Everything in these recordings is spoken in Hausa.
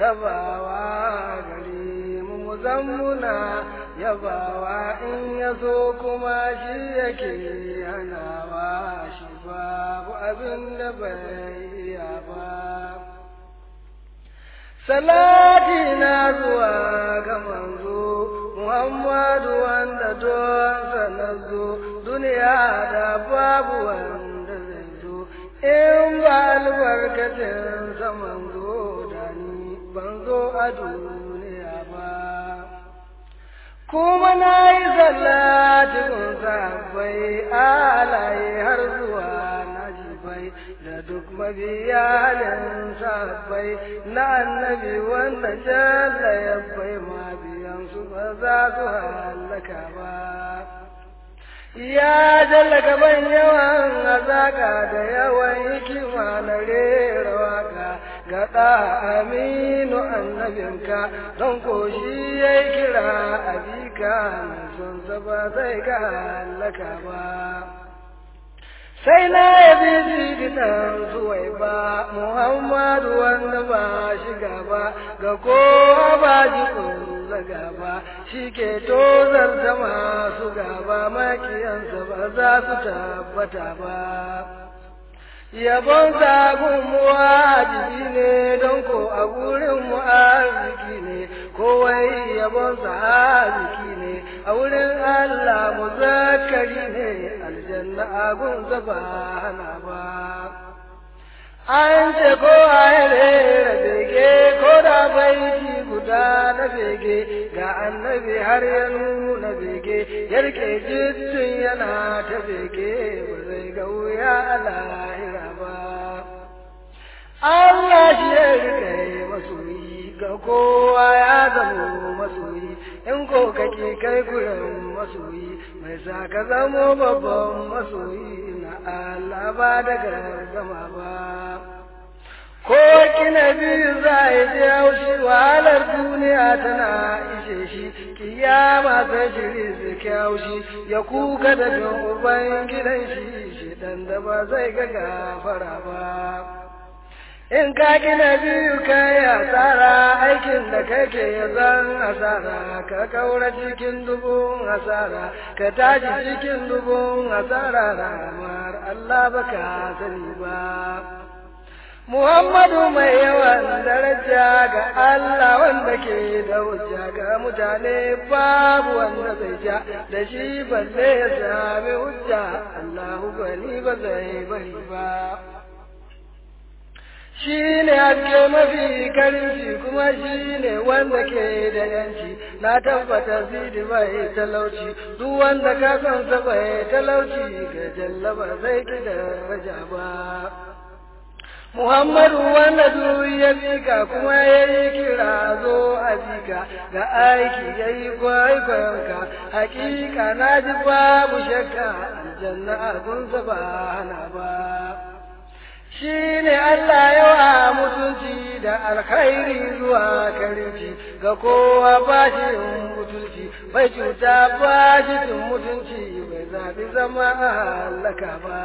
yabawa gare mu mu zammuna yabawa in ya so kuma shi yake hanawa shi babu abin da bai iya ba salati na zuwa ga manzo Muhammadu wanda don sanarzo duniya da babu wanda zai zo in ba albarkacin sa manzo da ni ban zo a duniya ba kuma na yi sallatin sahabbai alaye har zuwa najibai da duk mabiyanin sahabbai na annabi wanda jalla ya bai ma biyan su ba za su hallaka ba ya jalla gaban yawan azaka da yawan hikima na rera waka ga ɗa aminu annabinka don ko shi ya yi kira abika mai son ba zai ga hallaka ba sai na yabi jiginan zuwai ba muhammadu wanda ba shiga ba ga kowa ba ji kulla gaba shi ke tozar da masu gaba makiyansa ba za su tabbata ba yabon sagun wajibi ne don ko a gurin mu arziki ne kowai yabon sa arziki ne a wurin Allah muzakkari ne aljanna agun ba hana ba an ce ko a rera bege ko da baiti guda na bege ga annabi har ya nuna bege yarke jittun yana ta bege ba zai ga wuya a lahira ba Allah shi ya rike masoyi ga kowa ya zamo masoyi in ko kake kai gurin masoyi mai sa ka zamo babban masoyi na Allah ba da gargama ba ko kina biyu za a yi haushi wahalar duniya tana ishe shi kiyama sai shiri su haushi ya kuka da bin uban gidan shi shi dan da ba zai ga gafara ba in ka gina biyu kai asara aikin da kake zan asara ka kaura cikin dubun asara ka tashi cikin dubun asara ramar Allah baka sani ba Muhammadu mai yawan daraja ga Allah wanda ke da hujja ga mutane babu wanda zai ja da shi balle ya sami hujja Allahu gani ba zai bari ba. Shi ne haske mafi karinci kuma shi ne wanda ke da yanci na tabbata zidi bai talauci duk wanda ka san sa bai talauci ga jallaba zai ki daraja ba. Muhammadu wanda duk ya bika kuma ya yi kira zo a bika ga aiki ya yi kwaikwayonka hakika na ji babu shakka aljanna abunsa ba hana ba. Shi ne Allah yawa mutunci da alkhairi zuwa karinci ga kowa ba shi mutunci bai cuta ba shi mutunci bai zaɓi zama a halaka ba.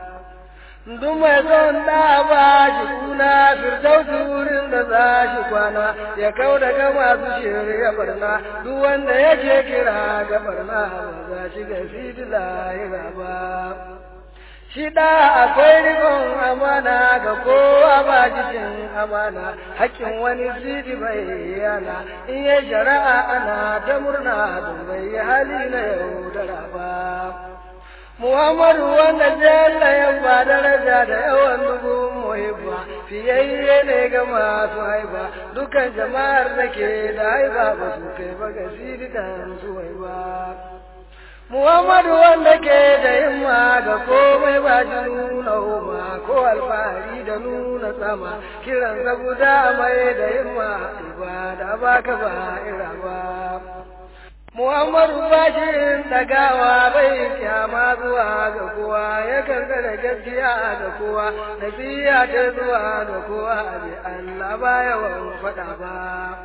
duk mai son da ba shi kuna firdausi wurin da za shi kwana ya kau daga masu shirya barna duk wanda yake kira ga barna ba za shi ga fidi lahira ba shi da akwai rikon amana ga kowa ba cikin amana hakkin wani sidi bai yana in ya shari'a ana ta murna don bai hali na yaudara ba Muhammadu wanda jalla ya ba daraja da yawan dubu muhibba fiyayye ne ga masu haiba dukan jama'ar da ke da haiba ba su kai ba ga sidikan su haiba. Muhammadu wanda ke da himma ga komai ba shi nuna homa ko alfahari da nuna sama kiran guda mai da himma ibada ba ka ba ira ba. Muhammadu bashin dagawa bai kyama zuwa ga kowa ya karkara gaskiya ga kowa nasiya ta zuwa ga kowa bi Allah ba yawan faɗa ba.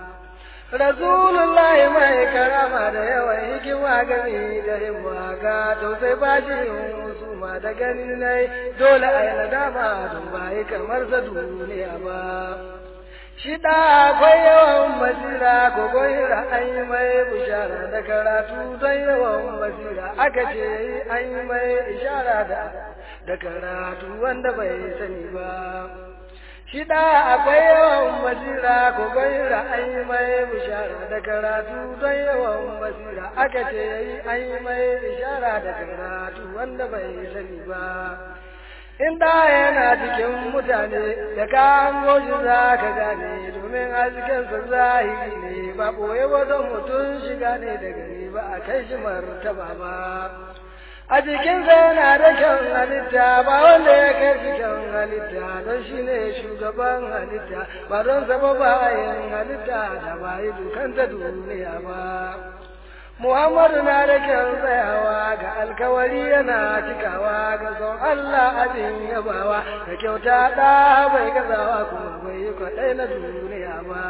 Rasulullahi mai karama da yawan hikima gani da himma ga tausai bashin musuma da gani nai dole a yi nadama don ba kamar sa duniya ba. Shi ɗa akwai yawan basira ko goyira an yi mai bishara da karatu don yawan basira aka ce yi an yi mai ishara da da karatu wanda bai sani ba. Shi ɗa akwai yawan basira ko goyira an yi mai bishara da karatu don yawan basira aka ce yi an yi mai ishara da karatu wanda bai sani ba. in da yana cikin mutane da ka hango shi za ka gane domin haskensa zahiri ne ba ɓoye wajen mutum shiga ne da gani ba a kai shi martaba ba a jikinsa yana da kyan halitta ba wanda ya kai shi kyan halitta don shi ne shugaban halitta ba don saba bayan halitta da ba yi dukanta duniya ba Muhammadu na da kyan tsayawa ga alkawari yana cikawa ga son Allah abin yabawa da kyauta ɗa bai gazawa kuma bai yi kwaɗai na duniya ba.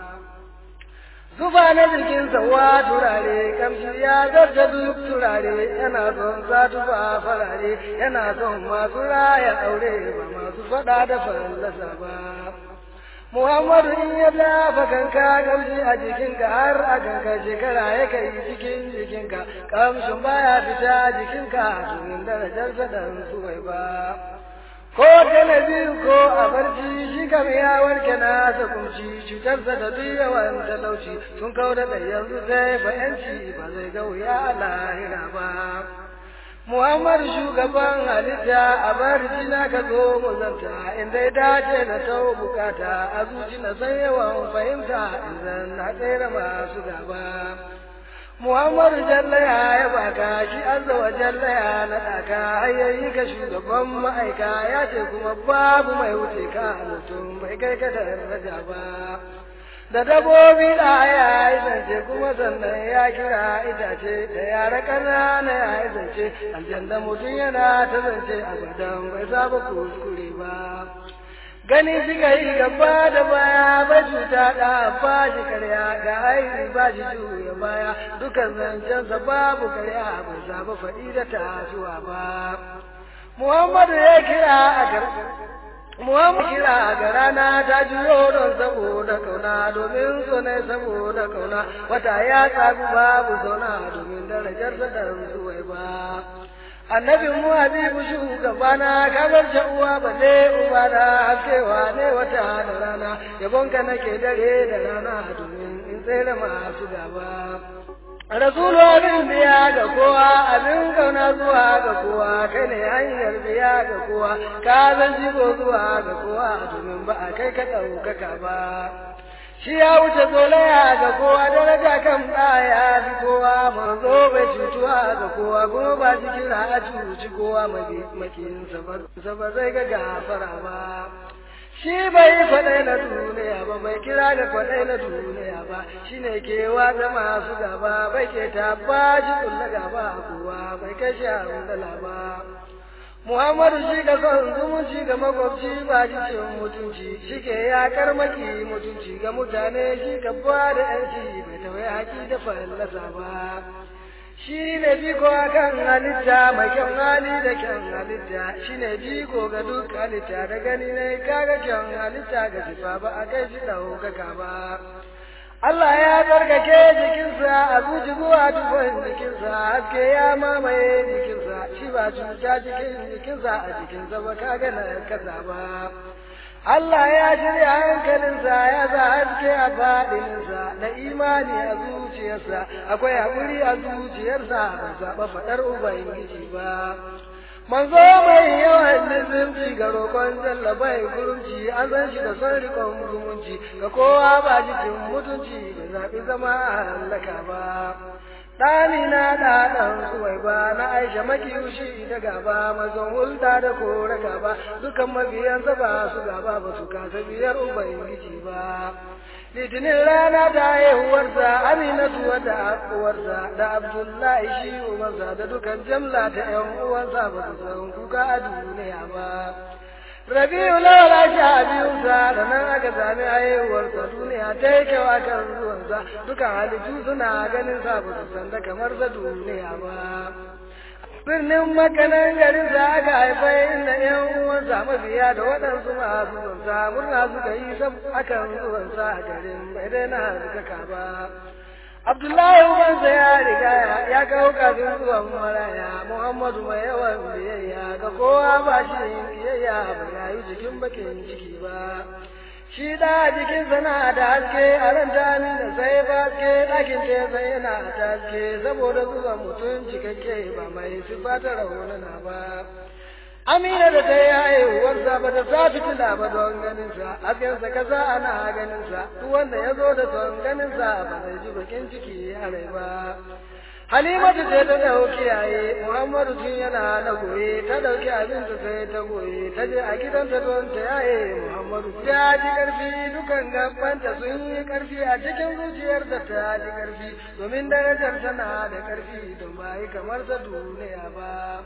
Zuba na jikinsa wa turare, kamshi ya zarta duk turare, yana son sa tufa farare, yana son masu raya aure ba masu faɗa da fallasa ba. Muhammadu in ya dafa kanka kamshi a jikinka har a kanka shekara ya kai cikin jikinka kamshin baya fita jikinka domin darajar dan suwai ba. Ko na biyu ko a barci shi kam ya warke na kunci cutarsa da duk yawan talauci sun kau da yanzu sai bayanci ba zai ga wuya lahira ba. Muhammad shugaban halitta a barci na ka zo mu zanta in dai dace na tau bukata a zuci na san yawan fahimta idan na tsere masu gaba. Muhammadu jallaya ya baka shi azza wa jallaya na ɗaka hayyayi ka shugaban ma'aika ya ce kuma babu mai wuce ka mutum bai kai ka daraja ba. da dabobi da ya yi zance kuma sannan ya kira itace da yara ƙanana ya yi zance aljanna mutum yana ta zance a badan bai saba kuskure ba gani suka yi gaba da baya ba cuta da ba shi karya ga aiki ba shi juya baya dukan zancensa babu karya bai saba faɗi da tasuwa ba Muhammadu ya kira a karɓar Muhammad kira ga rana ta juyo don saboda kauna domin so ne saboda kauna wata ya tsagu babu zauna domin darajar sa da zuwai ba. Annabi mu habibu shugabana ka bar uwa ba ne uba da haskewa ne wata da rana yabonka nake dare da rana domin in tsere masu gaba. Rasulu abin biya ga kowa abin kauna zuwa ga kowa kai ne hanyar biya ga kowa ka zan jigo zuwa ga kowa domin ba a kai ka ɗaukaka ba. Shi ya wuce zolaya ga kowa daraja kan ɗaya fi kowa manzo bai cutuwa ga kowa kuma ba cikin a cuci kowa makinsa ba zai ga gafara ba. shi bai faɗai na duniya ba bai kira ga faɗai na duniya ba shi ne ke watsa masu gaba bai ke tabba shi kulla gaba kowa bai kai shi dala ba Muhammadu shi ga son zumunci ga makwabci ba shi cin mutunci shi ke yakar maki mutunci ga mutane shi ka ba da yanci bai tawaye haƙi da fallasa ba. shi ne biko kan halitta mai kyan hali da kyan halitta shi ne biko ga duk halitta da gani ne kaga kyan halitta ga sifa ba a kai shi ɗaukaka ba Allah ya tsarkake jikinsa a zuci zuwa tufan jikinsa haske ya mamaye jikinsa shi ba cuta jikin jikinsa a jikinsa ba kaga na kasa ba Allah ya shirya hankalinsa ya sa haske a faɗinsa da imani a zuciyarsa akwai haƙuri a zuciyarsa ba zaɓa faɗar Ubangiji ba. Manzo mai yawan nizimci ga roƙon jallabai gurumci an san shi da son riƙon zumunci ga kowa ba jikin mutunci da zaɓi zama a hallaka ba. ɗani na ɗaɗan suwai ba na aisha makiyushi da gaba mazan hulɗa da kore gaba dukan mabiyansa ba su gaba ba su kasa biyar ubangiji ba litinin rana da haihuwarsa aminatu da uwarsa da abdullahi shi umarsa da dukan jamla ta yan uwansa ba su san kuka a duniya ba Rabi'u lawala sha biyunsa da nan aka sami haihuwarsa duniya ta yi kyau a kan zuwansa dukan halittu suna ganin sa ba su san da kamar sa duniya ba. birnin makanan garin sa aka haifai inda ƴan uwansa mabiya da waɗansu masu zuwansa murna suka yi sab akan zuwansa a garin bai daina suka ba Abdullahi ubansa ya riga ya kawo kafin zuwan maraya Muhammadu mai yawan biyayya ga kowa ba shi biyayya ba ya yi jikin bakin ciki ba. Shi da jikinsa na da haske a ran dami da sai ba haske ɗakin ce sai yana ta haske saboda zuwan mutum cikakke ba mai sifata raunana ba. Amina da ta yi haihuwarsa ba ta sa fitila ba don ganinsa, haskensa kasa ana ganinsa, duk wanda ya zo da son ganinsa ba zai ji bakin ciki a rai ba. Halimatu ce ta ɗauki yaye, Muhammadu tun yana na goye, ta ɗauki abinta sai ta goye, ta je a gidanta don ta yaye Muhammadu. Ya ji ƙarfi dukan gabanta sun yi ƙarfi a cikin zuciyar da ta ji ƙarfi, domin darajar tana da ƙarfi don ba yi kamar ta duniya ba.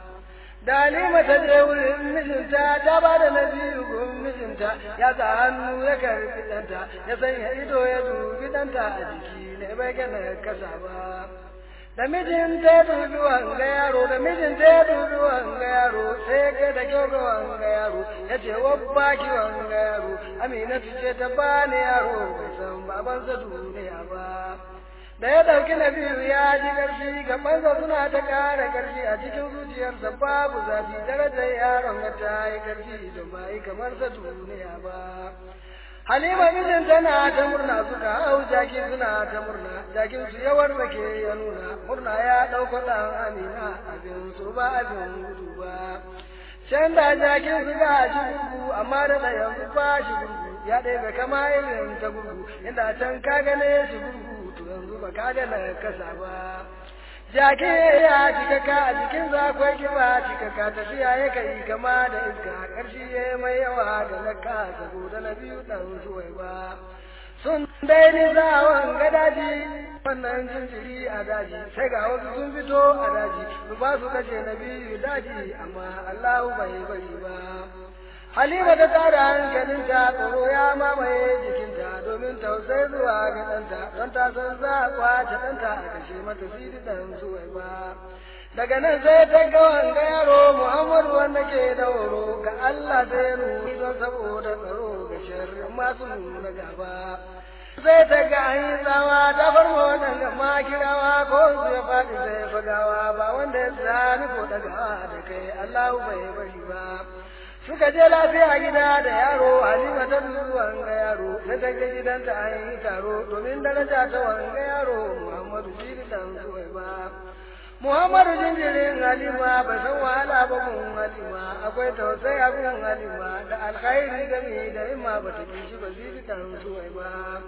Dalima ta je wurin mijinta ta ba da na biyu gun mijinta ya sa hannu ya karfi ɗanta ya sanya ido ya dubi ɗanta a jiki ne bai gana kasa ba. Da mijinta ya dubi wanga yaro da mijinta ya dubi wanga yaro sai ga da kyau ga wanga yaro ya ce wabba ki wanga yaro Aminatu ce ta bani yaro bai san babansa duniya ba. da ya ɗauki na biyu ya ji ƙarfi gabansa suna ta ƙara ƙarfi a cikin zuciyarsa babu zafi darajar yaron ga ta yi ƙarfi da ba yi kamar sa duniya ba halima mijin tana ta murna suka hau jaki suna ta murna jakin su yawar da ke ya nuna murna ya ɗauka ɗan amina abin su ba abin gudu ba can da jakin su ga shi gurgu amma da ɗayan ba shi gurgu ya ɗaya kama irin ta gurgu inda can ka gane shi gurgu yanzu ba ka ga na kasa ba jaki ya cika ka a jikin akwai kiba cika ka tafiya ya kai kama da iska ƙarshe ya mai yawa da na ka saboda na biyu ɗan suwai ba sun dai ni zawon ga daji wannan jinjiri a daji sai ga wasu sun fito a daji su ba su kashe na biyu daji amma Allahu bai bari ba Halima ta tara hankalinta tsoro ya mamaye jikinta domin tausai zuwa ga ɗanta don ta san za a kwace ɗanta a kashe mata sidi ɗan zuwai ba. Daga nan sai ta ga wanga yaro Muhammadu wanda ke da horo ga Allah sai nuni don saboda tsaro ga sharrin masu nuna gaba. Sai ta ga an yi tsawa ta farma waɗanda makirawa ko su ya faɗi sai fagawa ba wanda ya sami ko ɗagawa da kai Allahu bai bari ba. suka je lafiya gida da yaro halima ta dubi wanga yaro ta daga gidanta an yi taro domin daraja ta wanga yaro muhammadu shi dan zuwai ba muhammadu jinjirin halima ba san wahala ba gun halima akwai tausayi a gun halima da alkhairi gami da imma ba ta kishi ba shi dan zuwai ba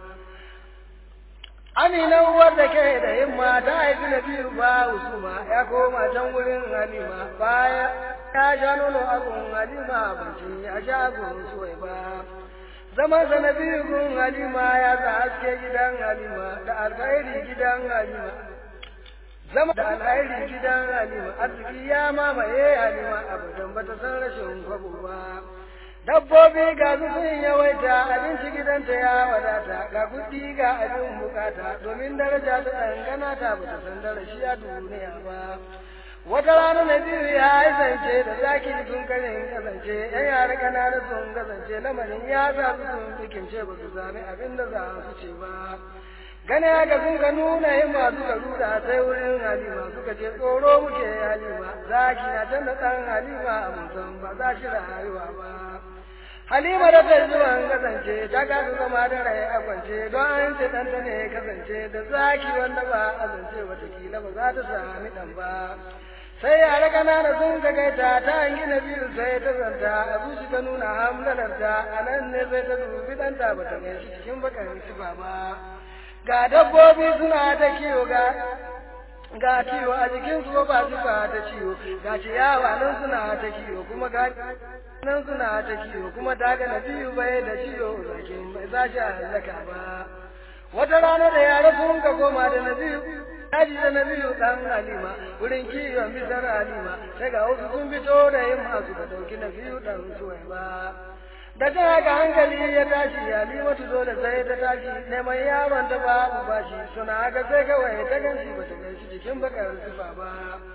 Amina uwar da ke da himma ta haifi na biyu ba usuma ya koma can wurin halima baya ya sha nono abun halima banci ya sha gun suwai ba zaman sa na biyu gun halima ya sa haske gidan halima da alkhairi gidan halima zama da alkhairi gidan halima arziki ya mamaye halima abadan bata san rashin kwabo ba dabbobi ga su sun yawaita abinci gidanta ya wadata ga kuɗi ga abin bukata domin daraja ta dangana ta bata san darashi a duniya ba wata rana na biyu ya yi zance da zaki sun karin kasance yan yara kanana sun kasance lamarin ya sa su sun fikimce ba su sami abin da za su ce ba gane haka sun ka nuna yin masu ka rura sai wurin halima suka ce tsoro muke halima zaki na can da ɗan halima a musan ba za shi rayuwa ba halima da ta zuwan kasance ta kasu zama da rai a kwance don an ce ɗanta ne kasance da zaki wanda ba a zance watakila ba za ta sami ɗan ba sai yara kanana sun ka kai ta ta hangi na biyu sai ta zanta a zuci ta nuna hamlalarta a nan ne sai ta dubi ɗanta ba ta gan shi cikin bakan sifa ba ga dabbobi suna ta kiwo ga ga kiwo a jikin su ba su ba ta ciwo ga ciyawa nan suna ta kiwo kuma ga nan suna ta kiwo kuma ta ga na biyu bai da ciwo zakin bai za shi halaka ba wata rana da yara sun ka koma da na biyu Daji da na biyu ɗan Halima, wurin kiwon bisar Halima, sai ga wasu sun fito da yin masu da ɗauki na biyu ɗan suwai ba. Da ta haka hankali ya tashi, Halimatu dole sai ta tashi, neman yaron ta babu bashi, suna haka sai kawai ta ganshi ba ta ganshi cikin bakar sifa ba.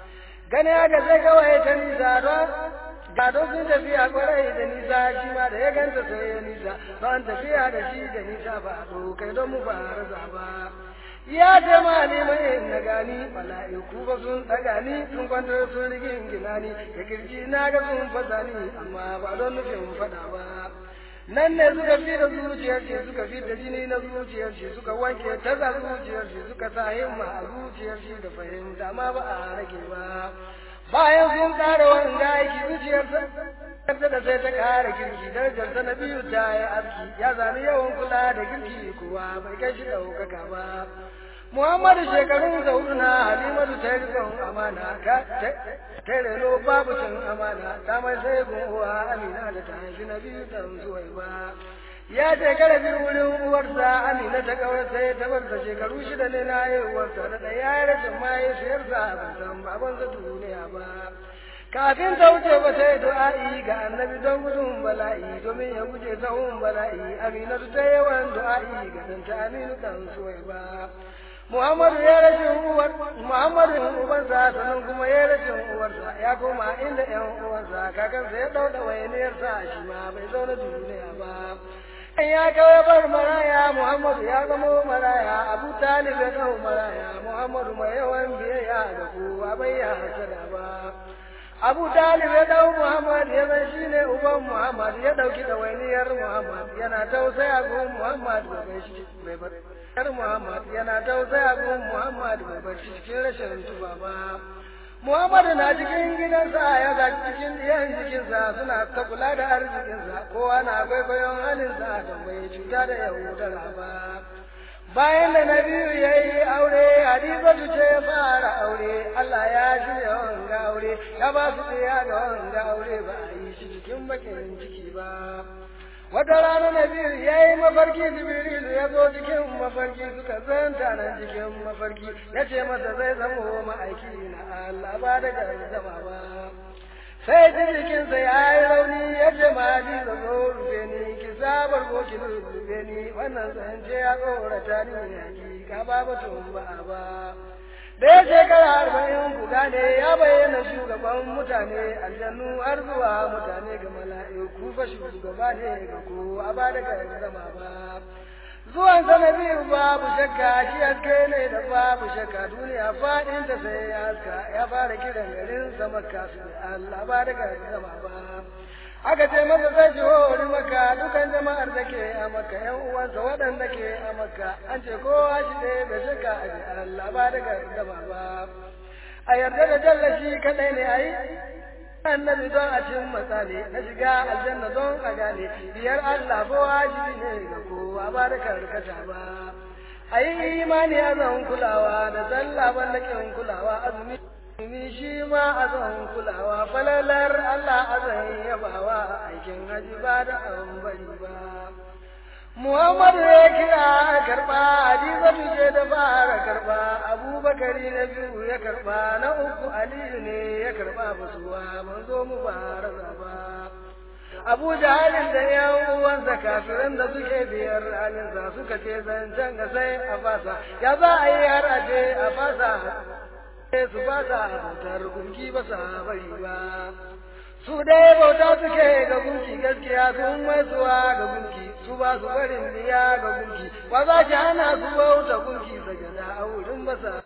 gani haka sai kawai ta nisa don gado sun tafiya kwarai da nisa shi ma da ya ganta sai ya nisa ban tafiya da shi da nisa ba to kai don mu fara zaba ya ce ma ne mai na gani mala'iku ba sun daga ni sun kwantar sun rigin gina ni da kirji na ga sun fasa ni amma ba don nufin fada ba nan ne suka fi da zuciyar shi suka fi da jini na zuciyar shi suka wanke taza zuciyar shi suka sa himma a zuciyar shi da fahimta ma ba a rage ba bayan sun ƙara wanga aiki zuciyarsa ta da sai ta ƙara girki darajarsa na biyu ta yi aski ya zami yawan kula da girki kuwa bai kai shi ɗaukaka ba Muhammadu shekarun da hudu na Halimatu ta rikon amana ka ta reno babu cin amana ta mai sai uwa Amina da ta haifi na biyu dan zuwai ba. Ya shekara biyu wurin uwarsa Amina ta kawar sai ta bar ta shekaru shida ne na haihuwarsa da ɗaya ya rashin mahaifiyarsa ban san babansa duniya ba. Kafin ta wuce ba sai du'a'i ga annabi don gudun bala'i domin ya guje sahun bala'i Aminatu ta yawan du'a'i ga danta Aminu kan suwai ba. Muhammadu ya rashin uwar Muhammadu ubansa sannan kuma ya rashin uwarsa ya koma inda ƴan uwansa kakansa ya dauda wayaniyarsa shi ma bai zauna duniya ba ya kawai bar maraya Muhammadu ya zama maraya Abu Talib ya dau maraya Muhammadu mai yawan biyayya ga kowa bai ya hasada ba Abu Talib ya dau Muhammad ya zan shi ne uban Muhammad ya dauki ɗawainiyar Muhammad yana tausaya gun Muhammad bai shi bai bar Yar Muhammad yana tausaya gun Muhammad bai bar shi cikin rashin tuba ba. Muhammad na cikin gidansa ya ga cikin diyan jikinsa suna ta kula da arzikinsa kowa na kwaikwayon halinsa don bai cuta da yaudara ba. bayan da na biyu ya yi aure hadizatu ce ya fara aure Allah ya shirya wanga aure ya ba su ɗaya ga wanga aure ba a yi shi cikin bakin ciki ba wata rana na biyu ya yi mafarki jibrilu ya zo cikin mafarki suka zanta nan cikin mafarki ya ce masa zai zama ma'aiki na Allah ba da zama ba sai ji jikinsa ya yi rauni ya ce ma ji da zo rufe ni ki sabar ko ki rufe ni wannan zance ya tsorata ni hakika ba batun ba ba da ya shekara arba'in ku gane ya bayyana shugaban mutane aljannu har zuwa mutane ga mala'iku fa shugaba ne ga kowa ba daga zama ba zuwan sana biyu babu shakka shi haske ne da babu shakka duniya faɗin ta sai ya haska ya fara kiran garin sa makka su Allah ba daga zama ba aka ce masa zai ji hori maka dukan jama'ar da ke a maka yan uwansa waɗanda ke a maka an ce kowa shi ɗaya da shakka a ji Allah ba daga zama ba a yarda da jallashi kaɗai ne a yi annabi don a cin matsale na shiga aljanna don a gane biyar Allah ko wajibi ne ga kowa ba da karkata ba a yi imani a zan kulawa da sallah ballakin kulawa azumi Ni shi ma a zan kulawa falalar Allah a zan yabawa aikin haji ba da an bari ba. Muhammadu ya kira a karɓa, Hadizatu ce da fara karɓa, Abubakari na biyu ya karɓa, na uku Aliyu ne ya karɓa basuwa, ban zo mu fara ba. Abu Jahalin da ‘yan uwansa kafiran da suke biyar halinsa suka ce zancen ga sai a fasa, ya za a yi har a ce a fasa, su fasa bautar gunki ba sa bari ba. su dai bauta suke ga gunki gaskiya sun maisuwa ga gunki su ba su barin biya ga gunki ba za ki hana su bauta gunki sajada a wurin basa